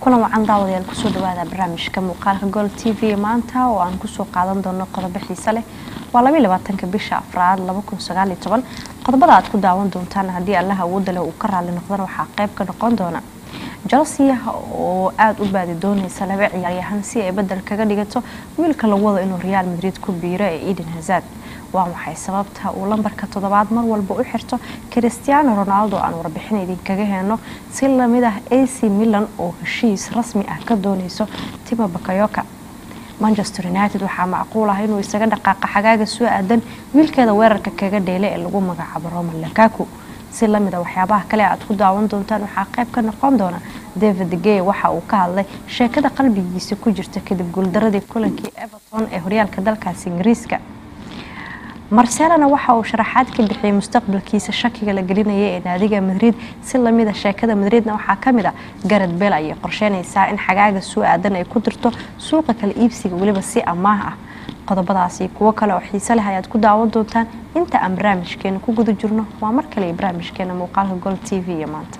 kulan wacan daawadayaal kusoo dhawaada barnaamijka muuqaalka gol t v maanta oo aan kusoo qaadan doono qodobo xiise leh waa labaiy labaatanka bisha afraad laba kun sagaaliyo toban qodobada aad ku daawan doontaan haddii allaha awoodda leh uu ka raali noqdana waxaa qayb ka noqon doona chelsea oo aada u baadi doonaysa laba ciyaaryahan si ay bedel kaga dhigato wiilka lagu wado inuu real madrid ku biiro ee eden hazard waa maxay sababta uu lambarka toddobaad mar walba u xirto christiano ronaldo aan warbixin idinkaga heyno si lamid ah ac milan oo heshiis rasmi ah ka dooneyso tima bakayoka manchester united waxaa macquul ah inuu isaga dhaqaaqa xagaaga soo aadan wiilkeeda weerarka kaga dheela ee lagu magacaabo roman lakaku si lamida waxyaabaha kale aad ku daawan doontaan waxaa qayb ka noqon doona david gay waxa uu ka hadlay sheekada qalbigiisa ku jirta kadib guuldaradii kulankii everton ee horyaalka dalkaasi ingiriiska marcelona waxa uu sharaxaad ka bixiyay mustaqbalkiisa shakiga la gelinaya ee naadiga madrid si lamida sheekada madridna waxaa kamid a garad bel ayay qorsheynaysaa in xagaaga soo aadan ay ku dirto suuqa kala iibsiga weliba si amaah ah qodobadaasi kuwo kale oo xiise leh ayaad ku daawan doontaan inta aan barnaamijkeena ku guda jirno waa mar kale barnaamijkeena muuqaalka gol t v iyo maanta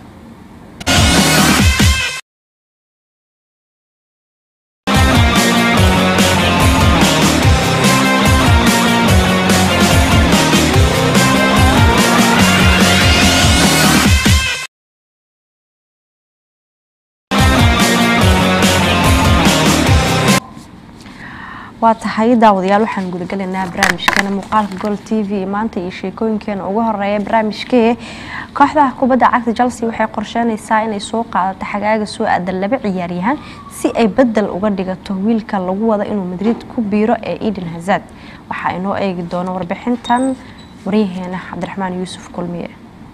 waa tahay daawadayaal waxaan gudagalaynaa barnaamijkeena muuqaalka gol t v maanta iyo sheekooyinkeena ugu horeeya barnaamijkee kooxda kubadda cagta chelsea waxay qorsheynaysaa inay soo qaadato xagaaga soo aadan laba ciyaaryahan si ay bedel uga dhigato wiilka lagu wada inuu madrid ku biiro ee eden hazard waxaa inoo eegi doona warbixintan waryaheena cabdiraxmaan yuusuf kulmiye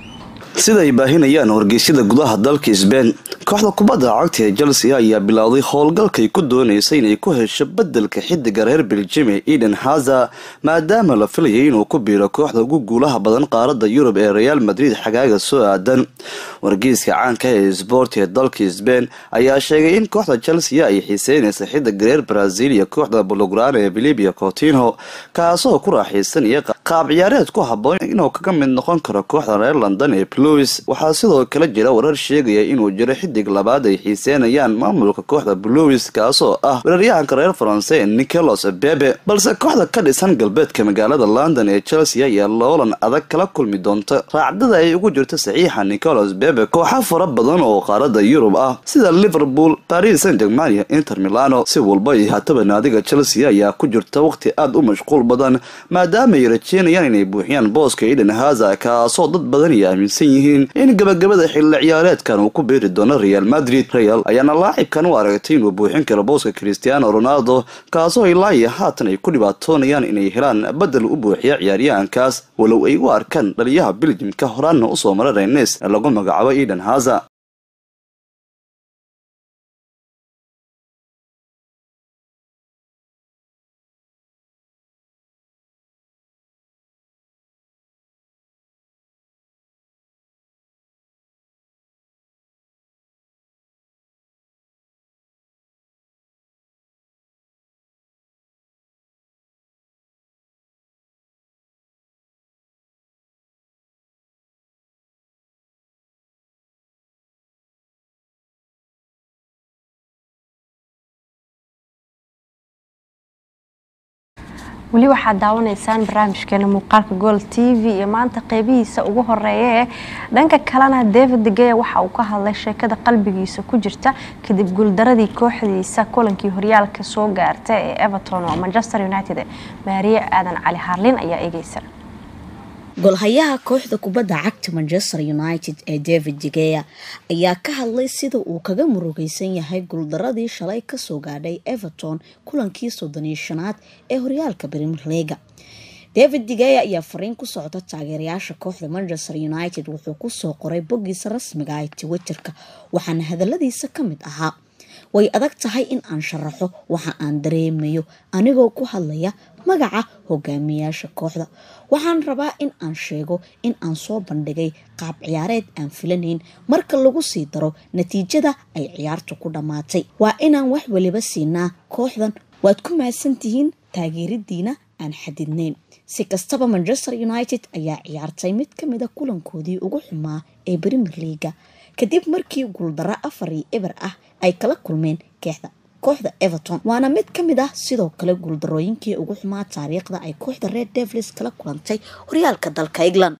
sida ay baahinayaan wargeysyada gudaha dalka sbein kooxda kubadda cagta ee chelsea ayaa bilowday howlgalkay ku doonaysa inay ku hesho bedelka xidiga reer beljim ee eden haza maadaama la filayay inuu ku biiro kooxda ugu guulaha badan qaaradda yurub ee real madrid xagaaga soo aadan wargeyska caanka ee sbort ee dalka sbein ayaa sheegay in kooxda chelsea ay xiiseynaysa xidiga reer brazil iyo kooxda bolograna ee filibia cotinho kaasoo ku raaxaysanaya qaab ciyaareed ku haboon inuu kaga mid noqon karo kooxda reer london ee bluis waxaa sidoo kale jira warar sheegaya inuu jiro xidig labaad ay xiiseynayaan maamulka kooxda bluis kaasoo ah weeraryahanka reer faranse ee nicolos bebe balse kooxda ka dhisan galbeedka magaalada london ee chelsea ayaa loolan adag kala kulmi doonta raacdada ay ugu jirto saxiixa nicolos bebe kooxa fara badan oo qaarada yurub ah sida liverpool paris saint german iyo inter milano si walba ay haataba naadiga chelsea ayaa ku jirta waqti aada u mashquul badan maadaama ay rajeynayaan inay buuxiyaan booska eden haza kaasoo dad badan ay aaminsan yihiin in gabagabada xilli ciyaareedkan uu ku biiri doono real madrid real ayaana laacibkan u aragtay inuu buuxin karo booska christiano ronaldo kaasoo ilaa iyo haatan ay ku dhibaatoonayaan inay helaan bedel u buuxiya ciyaaryahankaas walow ay u arkaan dhaliyaha biljimka horaanna usoo mara renes ee lagu magacaabo eden haza weli waxaad daawanaysaan barnaamijkeena muuqaalka gool t v iyo maanta qeybihiisa ugu horeeya ee dhanka kalena david gaya waxa uu ka hadlay sheekada qalbigiisa ku jirta kadib guuldaradii kooxdiisa kulankii horyaalka soo gaarta ee everton oo manchester united maariye aadan cali harlin ayaa eegeysa golhayaha kooxda kubadda cagta manchester united ee david degeya ayaa ka hadlay sida uu kaga murugaysan yahay guuldaradii shalay kasoo gaadhay everton kulankii soddoniyo shanaad ee horyaalka premier leaga david degeya ayaa fariin ku socda taageerayaasha kooxda manchester united wuxuu kusoo qoray boggiisa rasmiga ah twitterka waxaana hadaladiisa ka mid ahaa way adag tahay in aan sharaxo waxa aan dareemayo anigoo ku hadlaya magaca hogaamiyaasha kooxda waxaan rabaa in aan sheego in aan soo bandhigay qaab ciyaareed aan filanayn marka lagu sii daro natiijada ay ciyaartu ku dhammaatay waa inaan wax weliba siinaa kooxdan waad ku mahadsantihiin taageeradiina aan xadidnayn si kastaba manchester united ayaa ciyaartay mid ka mida kulankoodii ugu xumaa ee premier leaga kadib markii guuldaro afar iyo eber ah ay kala kulmeen keexda kooxda everton waana mid ka mid ah sidoo kale guuldarooyinkii ugu xumaa taariikhda ay kooxda red devils kala kulantay horyaalka dalka england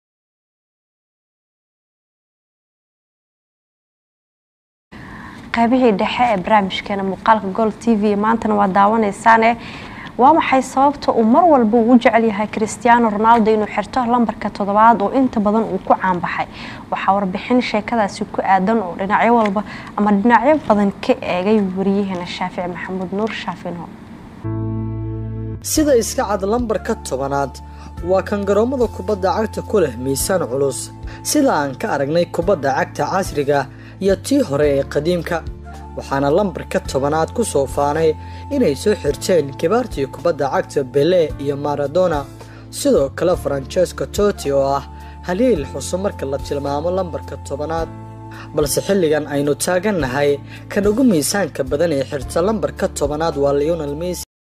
qaybihii dhexe ee barnaamijkeena muuqaalka gol t v maantana waa daawanaysaane waa maxay sababta uu mar walba uu u jecel yahay cristiano ronaldo inuu xirto lambarka toddobaad oo inta badan uu ku caanbaxay waxaa warbixin sheekadaasi ku aadan oo dhinacyo walba ama dhinacyo badan ka eegay wariyaheena shaafici maxamuud nuur shaafinho sida iska cad lambarka tobanaad waa kan garoomada kubadda cagta ku leh miisaan culus sida aan ka aragnay kubadda cagta casriga iyo tii hore ee qadiimka waxaana lambarka tobanaad ku soo faanay inay soo xirteen kibaartii kubadda cagta bele iyo maradona sidoo kale francesco toti oo ah haliil xuso marka la tilmaamo lambarka tobanaad balse xilligan aynu taagannahay kan ugu miisaanka badan ee xirta lambarka tobanaad waa leonel messi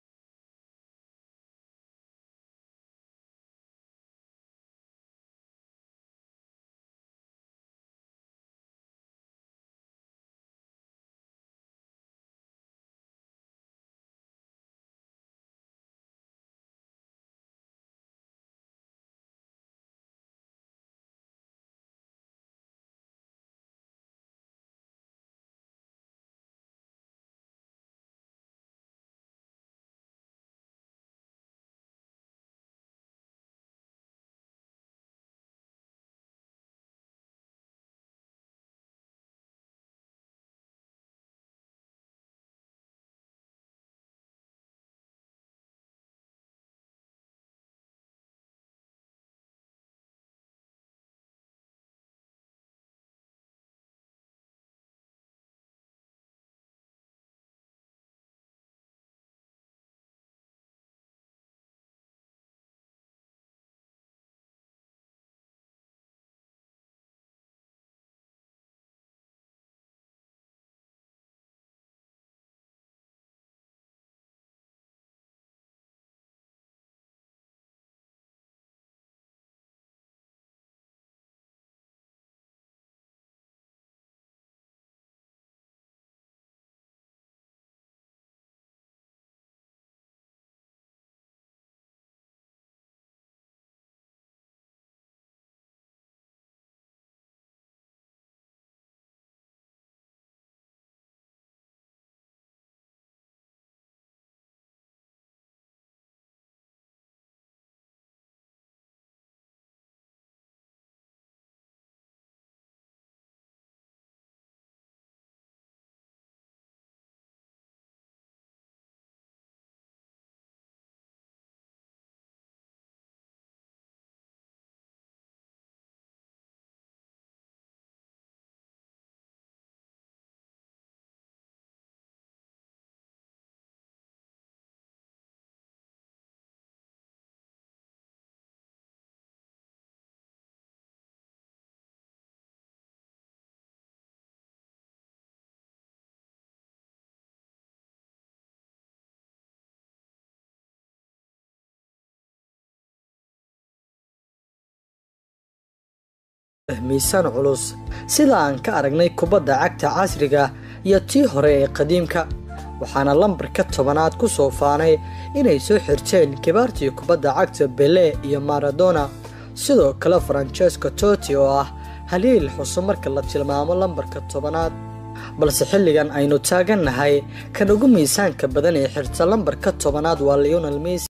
miisaan culus sida aan ka aragnay kubadda cagta casriga iyo tii hore ee qadiimka waxaana lambarka tobanaad ku soo faanay inay soo xirteen kibaartii kubadda cagta bele iyo maradona sidoo kale francesco toti oo ah haliil xuso marka la tilmaamo lambarka tobanaad balse xilligan aynu taagannahay kan ugu miisaanka badan ee xirta lambarka tobanaad waa leonel messi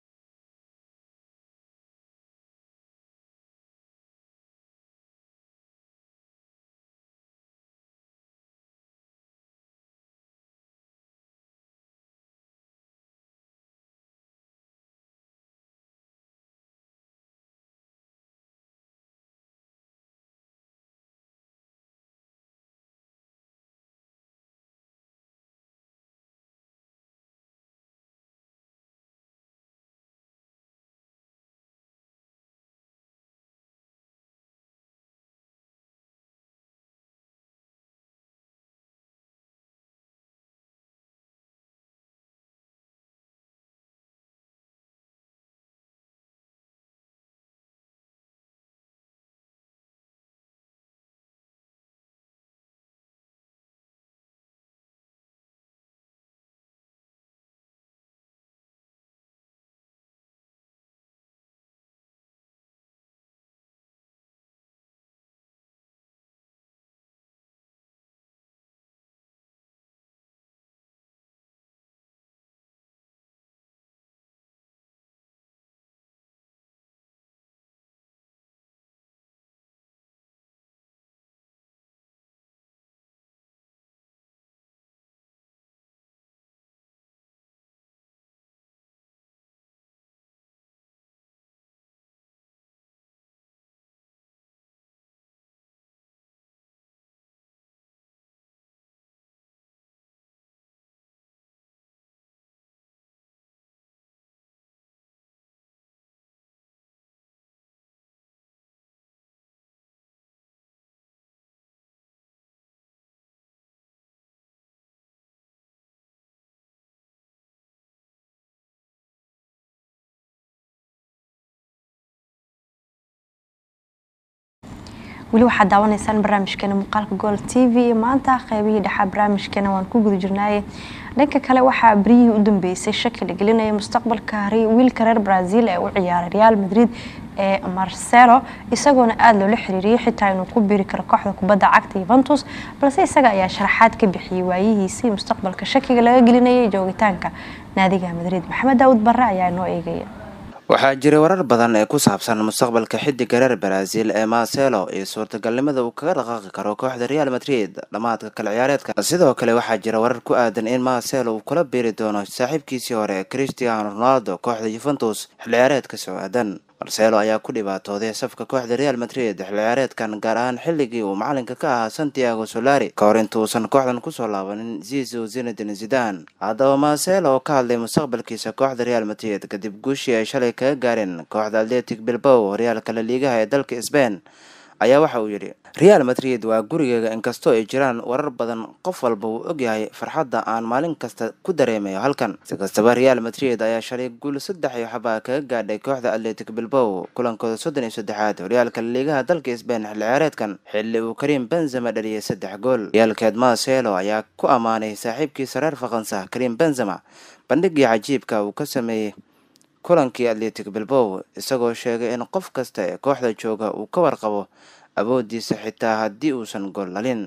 weli waxaad daawanaysaan barnaamijkeena muuqaalka gool t v maanta qeybihii dhexaa barnaamijkeena waan ku guda jirnaaye dhanka kale waxaa beryihii u dambeysay shaki la gelinaya mustaqbalka wiilka reer brazil ee u ciyaaray real madrid ee marcelo isagoona aada loola xiriiriyay xitaa inuu ku biri karo kooxda kubadda cagta yuventus balse isaga ayaa sharaxaad ka bixiyey waayihiisii mustaqbalka shakiga laga gelinayay joogitaanka naadiga madrid maxamed daawud barre ayaa inoo eegaya waxaa jiray warar badan ee ku saabsan mustaqbalka xidiga reer brazil ee marcelo iyo suurtagalnimada uu kaga dhaqaaqi karo kooxda real madrid dhammaadka kale ciyaareedka sidoo kale waxaa jira warar ku aadan in marcelo uu kula biiri doono saaxiibkiisii hore cristiano ronaldo kooxda yuventus xil ciyaareedka soo aadan marcelo ayaa ku dhibaatooday safka kooxda real madrid xil ciyaareedkan gaar ahaan xilligii uu macalinka ka ahaa santiago solari ka hor intuusan kooxdan kusoo laabanin zizo zinadin zidan haddaba marcelo oo ka hadlay mustaqbalkiisa kooxda real madrid kadib guushii ay shalay kaga gaareen kooxda atletic bilbow horyaalka la liigaha ee dalka sbain ayaa waxa uu yidhi real madrid waa gurigeega inkastoo ay jiraan warar badan qof walba uu ogyahay farxadda aan maalin kasta ku dareemayo halkan si kastaba real madrid ayaa shalay guul saddex iyo xabaa kaga gaadhay kooxda atletic bilbow kulankooda soddon iyo saddexaad horyaalka laliigaha dalka sbain xil ciyaareedkan xilli uu karim benzema dhaliyay saddex gool horyaalkeed marcelo ayaa ku ammaanay saaxiibkiisa reer faransa karim benzema bandhigii cajiibka uu ka sameeyey kulankii atletic bilbow isagoo sheegay in qof kasta ee kooxda jooga uu ka warqabo awoodiisa xitaa haddii uusan gool dhalin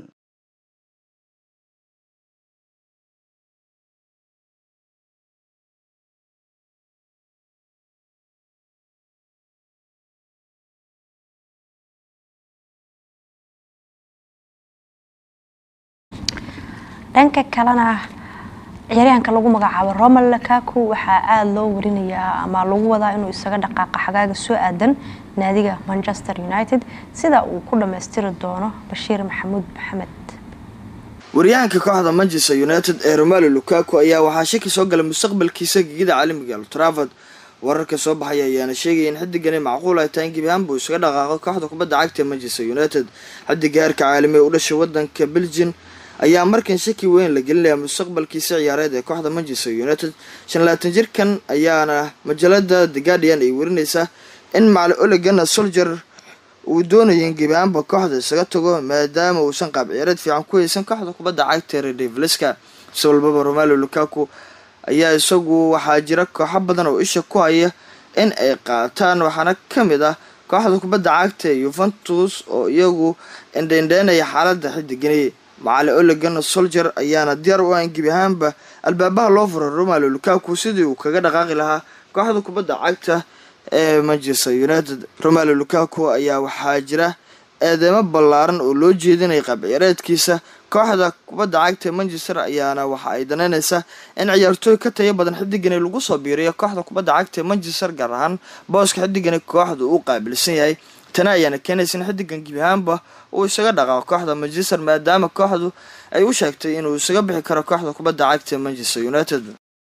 dhanka kalena ciyaaryahanka lagu magacaabo romal lakaku waxaa aada loo warinayaa ama lagu wadaa inuu isaga dhaqaaqa xagaaga soo aadan naadiga manchester united sida uu ku dhammaystiri doono bashiir maxamuud maxamed waryahanka kooxda manchester united ee romalo lukaku ayaa waxaa shaki soo galay mustaqbalkiisa gegida caalamiga altraford wararka soo baxaya ayaana sheegaya in xidigani macquul ay tahay in gebi ahaan buu isaga dhaqaaqo kooxda kubadda cagta ee manchester united xidiga heerka caalami ee u dhashay wadanka belgian ayaa markan shaki weyn la gelinaya mustaqbalkiisa ciyaareed ee kooxda manchester united shan labaatan jirkan ayaana majalada the guardian ay warinaysaa in macali olegana soldier uu doonaya in gebi ahaanba kooxda isaga tago maadaama uusan qaab ciyaareed fiican ku haysan kooxda kubadda cagta ee redevleska si walbaba romalo lukaku ayaa isagu waxaa jira kooxo badan oo isha ku haya in ay qaataan waxaana ka mid ah kooxda kubadda cagta ee yuventus oo iyagu indheindheynaya xaaladda xidigani macali olegana soldier ayaana diyaar u ah in gebi ahaanba albaabaha loo furo romalo lukaku sidii uu kaga dhaqaaqi lahaa kooxda kubadda cagta ee manchester united romalo lukaku ayaa waxaa jira eedeymo ballaaran oo loo jeedinaya qaab ciyaareedkiisa kooxda kubadda cagta ee manchester ayaana waxa ay danaynaysaa in ciyaartooy ka taya badan xidigani lagu soo biiriyo kooxda kubadda cagta ee manchester gaar ahaan booska xidigani kooxda uu qaabilsan yahay tani ayaana keenaysa in xidigan gebi ahaanba uu isaga dhaqaaqo kooxda manchester maadaama kooxdu ay u sheegtay inuu isaga bixi karo kooxda kubadda cagta ee manchester united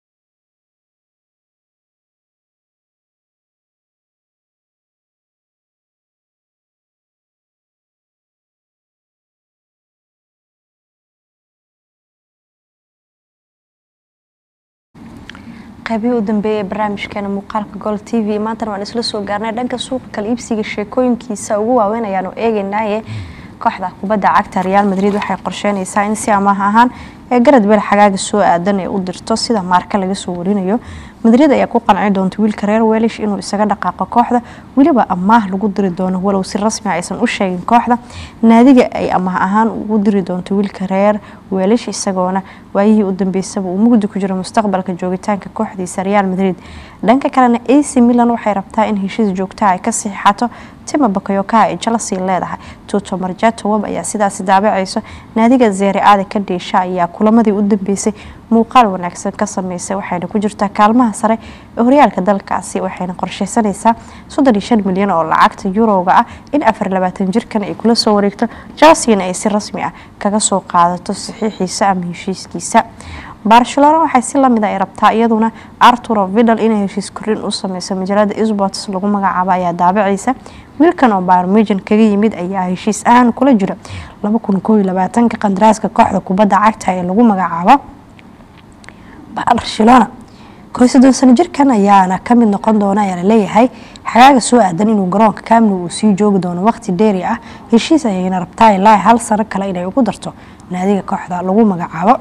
qaybihii u dambeeyay ee barnaamijkeena muuqaalka gol t v maantana waan isla soo gaarnay dhanka suuqa kala iibsiga sheekooyinkiisa ugu waaweyn ayaanu eegeynaaye kooxda kubadda cagta real madrid waxay qorsheynaysaa in si amaah ahaan ee garad bel xagaaga soo aadan ee u dirto sida maarka laga soo warinayo madrid ayaa ku qanci doonta wiilka reer welish inuu isaga dhaqaaqo kooxda weliba amaah lagu diri doono walow si rasmi aysan u sheegin kooxda naadiga ay amaah ahaan ugu diri doonto wiilka reer welish isagoona waayihii u dambeysaba uu mugdi ku jiro mustaqbalka joogitaanka kooxdiisa real madrid dhanka kalena ac milan waxay rabtaa in heshiis joogtaa ay ka saxiixato tima bakayokaha ay chelsea leedahay tuto marjato web ayaa sidaasi daabacayso naadiga zeere aada ka dheesha ayaa kulamadii u dambeysay muuqaal wanaagsan ka sameysay waxayna ku jirtaa kaalmaha sare ee horyaalka dalkaasi waxayna qorsheysanaysaa soddon iyo shan milyan oo lacagta yuroga ah in afar labaatan jirkan ay kula soo wareegto chelseana ay si rasmi ah kaga soo qaadato saxiixiisa ama heshiiskiisa barcelona waxay si lamid ay rabtaa iyaduna arturo vidal inay heshiis kordhin u sameyso majaalada sports lagu magacaabo ayaa daabacaysa wiilkan oo barmijan kaga yimid ayaa heshiis ahaan kula jira ka qandaraaska kooxda kubadda cagta ee lagu magacaabo barcelona kooy soddon sano jirkan ayaana ka mid noqon doona ayaa laleeyahay xagaaga soo aadan inuu garoonka kamnu uu sii joogi doono waqti dheeri ah heshiis ayayna rabtaa ilaa hal sano kale inay ugu darto naadiga kooxda lagu magacaabo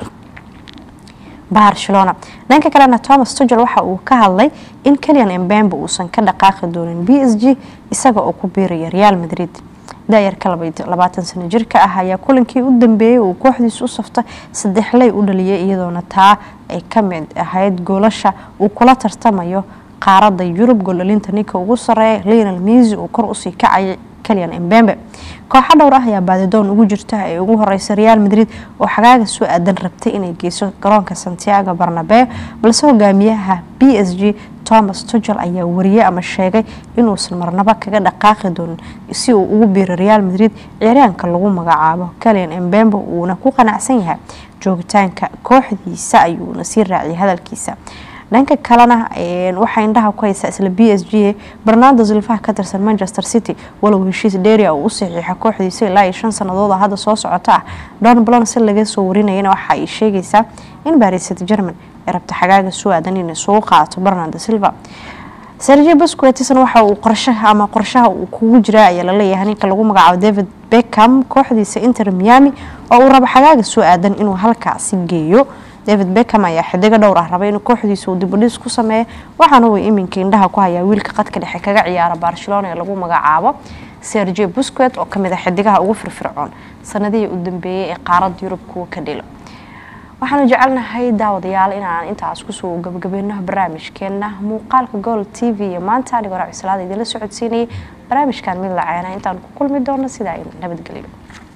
barcelona dhanka kalena thomas tugel waxa uu ka hadlay in keliyan embembe uusan ka dhaqaaqi doonin b s g isaga oo ku biiraya real madrid daayarka labaatan sano jirka ah ayaa kulankii u dambeeyey uu kooxdiisa u safta saddexley u dhaliyay iyadoona taa ay ka mid ahayd goolasha uu kula tartamayo qaarada yurub goldhalinta ninka ugu sareeya lionel misi uu kor usii kacayay keliyan embembe kooxo dhowr ah ayaa baadidoon ugu jirta ee ugu horeysa real madrid oo xagaaga soo aadan rabtay inay geyso garoonka santiago barnabeo balse hogaamiyaha b s g thomas tugel ayaa wariyey ama sheegay inuusan marnaba kaga dhaqaaqi doonin si uu ugu biiro real madrid ciyaaryaanka lagu magacaabo kalian embembe uuna ku qanacsan yahay joogitaanka kooxdiisa ayuuna sii raaciyay hadalkiisa dhanka kalena waxaa indhaha ku haysaa isla b s g barnaado silfaha ka tirsan manchester city walow heshiis dheria uu u saxiixa kooxdiisa ilaa iyo shan sanadooda hadda soo socota ah don blon si laga soo warinayana waxa ay sheegaysaa in baris city german ay rabta xagaaga soo aadan inay sugu qaato barnado silva sergi busquetisna waxa uu qorshaha ama qorshaha uu kugu jiraa ayaa laleeyahay ninka lagu magacaabo david beckham kooxdiisa inter miami oo uu rabo xagaaga soo aadan inuu halkaasi geeyo david beckham ayaa xidigo dhowr ah raba inuu kooxdiisa uu dibudhis ku sameeya waxaana uu iminka indhaha ku hayaa wiilka qadka dhexe kaga ciyaara barcelona ee lagu magacaabo sergi busquet oo kamid ah xidigaha ugu firfircoon sanadihii u dambeeyey ee qaarada yurub kuwa ka dhilo waxaanu jecelnahay daawadayaal inaan intaas kusoo gabagabeyno barnaamijkeena muuqaalka gool t v iyo maanta anigoo raacislaada idinla socodsiinayay barnaamijkan mid laceena intaan ku kulmi doono sidaa nabadgelyo